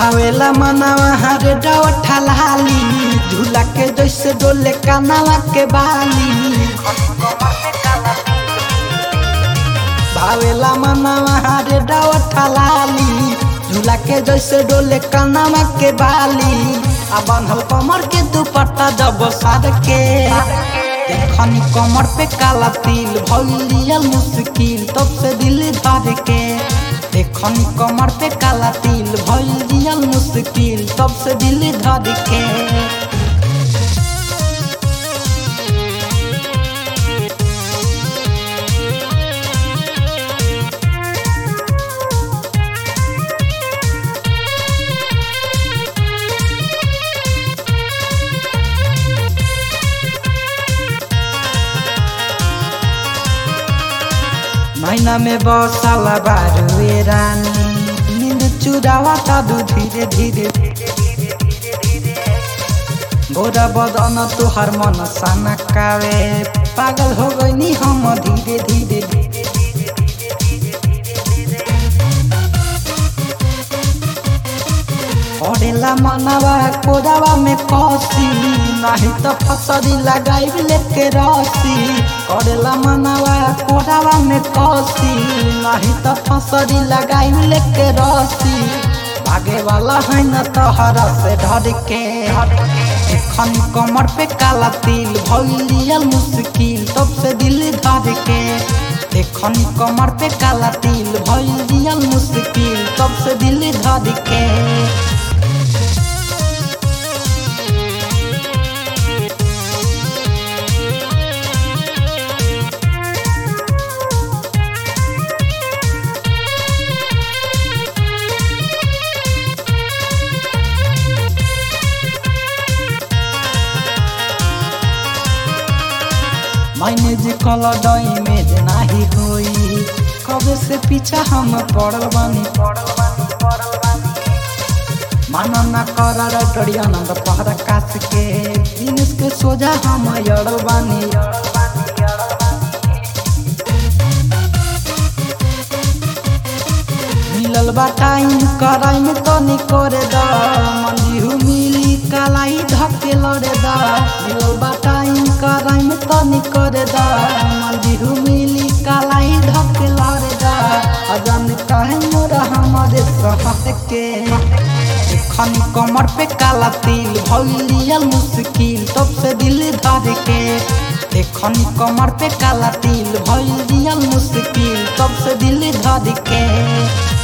भावेला मनावा हरे डवठा लाली झूला के जैसे डोले कानावा के बाली भावेला मनावा हरे डवठा लाली झूला के जैसे डोले कानावा के बाली आ बांधल कमर के दुपट्टा जब सार के देखनी कमर पे काला तिल भइलिया मुश्किल तब से दिल धर के देखनी कमर पे काला तिल भइलिया मुश्किल तब से दिल धर के महीना में बसाला बारुए रानी नींद चुरावा तादू धीरे धीरे गोरा बदन तुहार मन साना कावे पागल हो गई हम धीरे धीरे पड़ेला मनवा कोरावा में कसी नहीं तो फसरी लगाई लेके रसी करेला मनवा कोरावा में कसी नहीं तो फसरी लगाई लेके रसी भागे वाला है न तोहरा से डर के एखन कमर पे काला तिल भइलिया मुश्किल तब से दिल धर के एखन कमर पे काला तिल भइलिया मुश्किल तब से दिल धर के मैंने जे कल डई में जे नाही होई कबे से पीछा हम पड़ल बानी माना ना कर डरिया नंद पहरा कास के जिनिस के सोजा हम अड़ल बानी मिलल बा टाइम कराई में तनी करे दा मंदिहु मिली कालाई धके लड़े दा मिलल बा टाइम कराई में तनी करे दा मंदिहु मिली कालाई धके लड़े दा अजान काहे मोरा हमारे सहत के एखन कमर पे काला तिल भइलिया मुश्किल तब से दिल धर के एखन कमर पे काला तिल भइलिया मुश्किल तब से दिल धर के